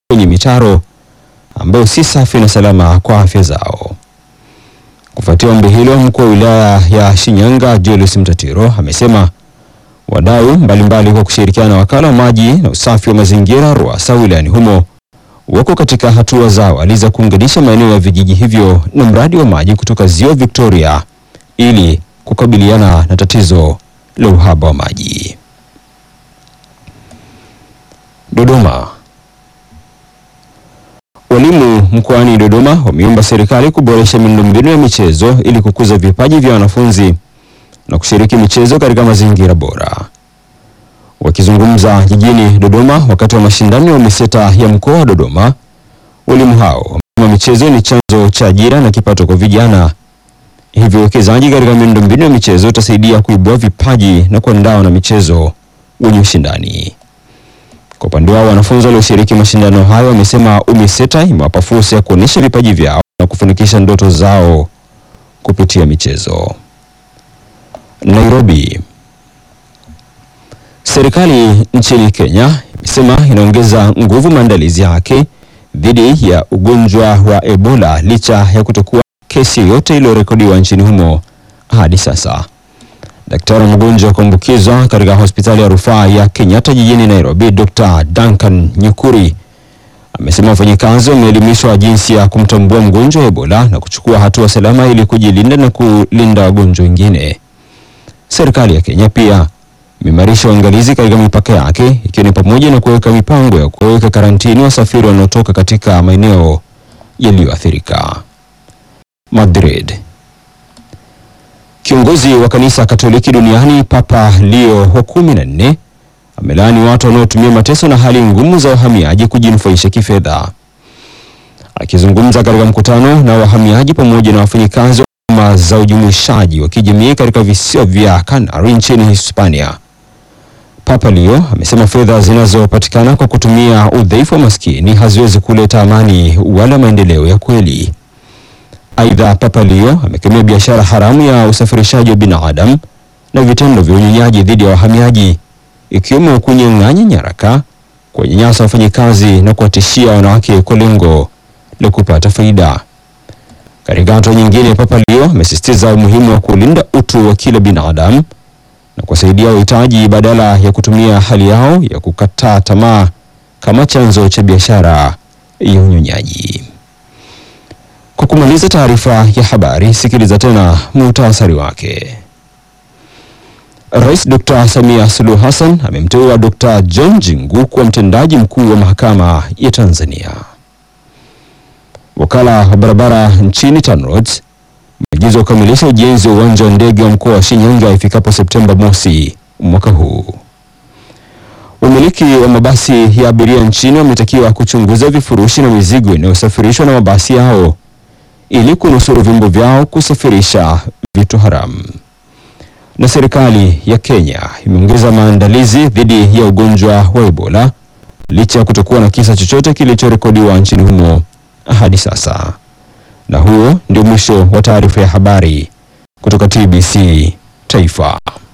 kwenye mitaro ambayo si safi na salama kwa afya zao. Kufuatia ombi hilo, mkuu wa wilaya ya Shinyanga Julius Mtatiro amesema wadau mbalimbali kwa kushirikiana na wakala wa maji na usafi wa mazingira RUWASA wilayani humo wako katika hatua za awali za kuunganisha maeneo ya vijiji hivyo na mradi wa maji kutoka ziwa Victoria ili kukabiliana na tatizo la uhaba wa maji. Dodoma. Walimu mkoani Dodoma wameomba serikali kuboresha miundombinu ya michezo ili kukuza vipaji vya wanafunzi na kushiriki michezo katika mazingira bora. Wakizungumza jijini Dodoma wakati wa mashindano ya UMISETA ya mkoa wa Dodoma, walimu hao wamesema michezo ni chanzo cha ajira na kipato kwa vijana, hivyo uwekezaji katika miundombinu ya michezo utasaidia kuibua vipaji na kuandaa na michezo wenye ushindani. Kwa upande wao wanafunzi walioshiriki mashindano hayo wamesema UMISETA imewapa fursa ya kuonyesha vipaji vyao na kufanikisha ndoto zao kupitia michezo. Nairobi. Serikali nchini Kenya imesema inaongeza nguvu maandalizi yake dhidi ya ugonjwa wa Ebola licha ya kutokuwa kesi yoyote iliyorekodiwa nchini humo hadi sasa. Daktari wa mgonjwa wa kuambukizwa katika hospitali ya rufaa ya Kenyatta jijini Nairobi, Dr. Duncan Nyukuri amesema wafanyakazi wameelimishwa jinsi ya kumtambua mgonjwa wa Ebola na kuchukua hatua salama ili kujilinda na kulinda wagonjwa wengine. Serikali ya Kenya pia imeimarisha uangalizi katika mipaka yake ikiwa ni pamoja na kuweka mipango ya kuweka karantini wasafiri wanaotoka katika maeneo yaliyoathirika. Madrid. Kiongozi wa kanisa Katoliki duniani Papa Leo wa kumi na nne amelaani watu wanaotumia mateso na hali ngumu za wahamiaji kujinufaisha kifedha. Akizungumza katika mkutano na wahamiaji pamoja na wafanyikazi wa huduma za ujumuishaji wa kijamii katika visiwa vya Canary nchini Hispania, Papa Leo amesema fedha zinazopatikana kwa kutumia udhaifu wa maskini haziwezi kuleta amani wala maendeleo ya kweli. Aidha, Papa Leo amekemea biashara haramu ya usafirishaji wa binadamu na vitendo vya unyonyaji dhidi ya wahamiaji ikiwemo kunyang'anya nyaraka, kuwanyanyasa wafanyikazi na kuwatishia wanawake kwa lengo la kupata faida. Katika hatua nyingine, Papa Leo amesisitiza umuhimu wa kulinda utu wa kila binadamu na kuwasaidia wahitaji badala ya kutumia hali yao ya kukataa tamaa kama chanzo cha biashara ya unyonyaji. Kwa kumaliza taarifa ya habari, sikiliza tena muhtasari wake. Rais Dr. Samia Suluhu Hassan amemteua Dr. John Jingu kuwa mtendaji mkuu wa mahakama ya Tanzania. Wakala wa barabara nchini TANROADS umeagizwa kukamilisha ujenzi wa uwanja wa ndege wa mkoa wa Shinyanga ifikapo Septemba mosi mwaka huu. Wamiliki wa mabasi ya abiria nchini wametakiwa kuchunguza vifurushi na mizigo inayosafirishwa na mabasi yao ili kunusuru vyombo vyao kusafirisha vitu haramu. Na serikali ya Kenya imeongeza maandalizi dhidi ya ugonjwa wa Ebola licha ya kutokuwa na kisa chochote kilichorekodiwa nchini humo hadi sasa. Na huo ndio mwisho wa taarifa ya habari kutoka TBC Taifa.